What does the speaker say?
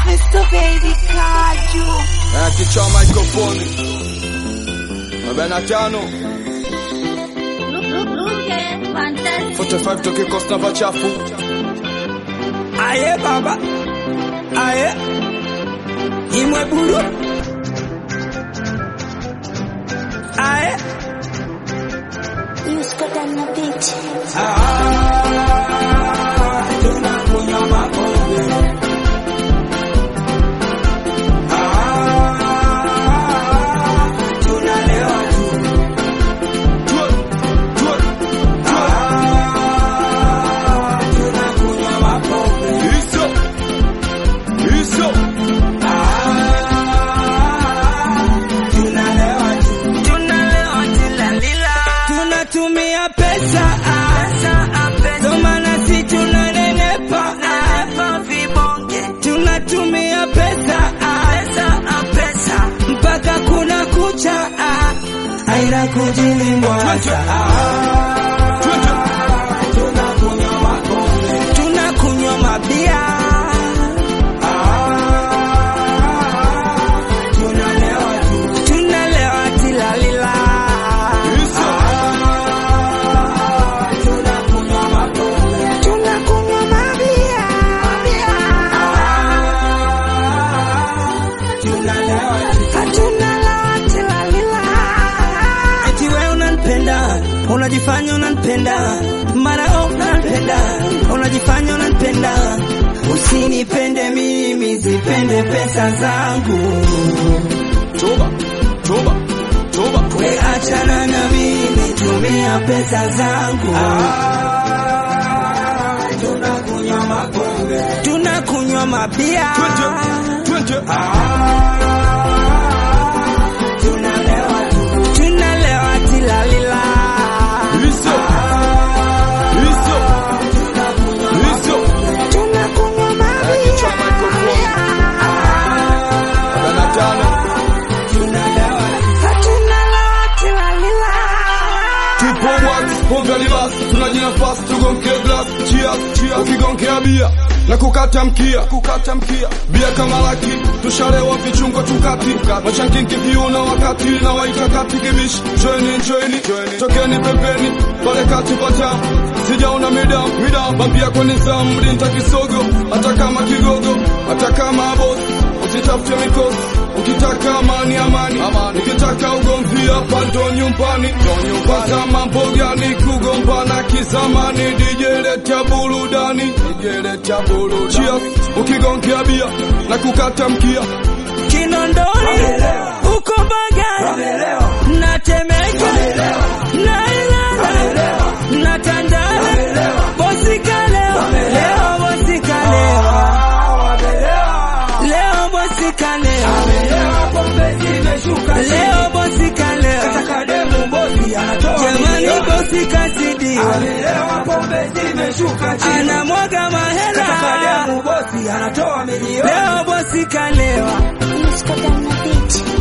Mr. Baby Kaju. Eh, kichwa microphone. arobaini na tano Luke, fantastic. 45 toke Costa Vachafu. Aye baba, aye imwe buru, aye You Scott on the beach. Ah, tunakunywa mapombe. Ah, tunalewa tu. Twe, twe, Ah, tunakunywa mapombe. Iso. Iso. tunatumia pesa ndo maana si tunanenepa tunatumia pesa mpaka kuna kucha aina kujilimwaza Twende. tunakunywa makombe tunakunywa mabia tunalewa tu tunalewa tilalila Iso. tunakunywa makombe tunakunywa mabia tunalewa tunalewa tilalila eti wewe unanipenda unajifanya unanipenda mara oh, unanipenda unajifanya unanipenda usinipende mimi zipende pesa zangu Toba. Toba. Toba. we achana na mimi tumia pesa zangu tunakunywa makombe tunakunywa mabia Twende. Twende. tunalewa tu tunalewa tilalila Iso. Iso. Iso. tunakunywa Eh, mabia kichwa microphone. arobaini na tano tunalewa tunalewa tilalila Tupo wax, pombe libas, tunajinafasi tugonke glass, cheers, cheers. Ukigonkea bia na kukata mkia, kukata mkia. Bia kama laki, tushalewa vichungo tukati, machankinki viuna wakati na waita kati kibishi. Joini, joini, tokeni pembeni, pale kati pata. Sijaona midam, midam, bambia kwa nizamu, mlinta kisogo, hata kama kigogo, hata kama boss, usitafute mikosi. Ukitaka amani amani, ukitaka ugomvi hapa ndo nyumbani. Pata mambo gani kugombana kizamani? DJ leta burudani, DJ leta burudani. Cheers, ukigongea bia na kukata mkia. Kinondoni uko Bagara na Temeke na Ilala na Tandale bosi kalewa leo bosi kalewa leo bosi kalewa leo bosi kalewa jamani bosi kasidiwa anamwaga mahela leo bosi kalewa You Scott on the beach.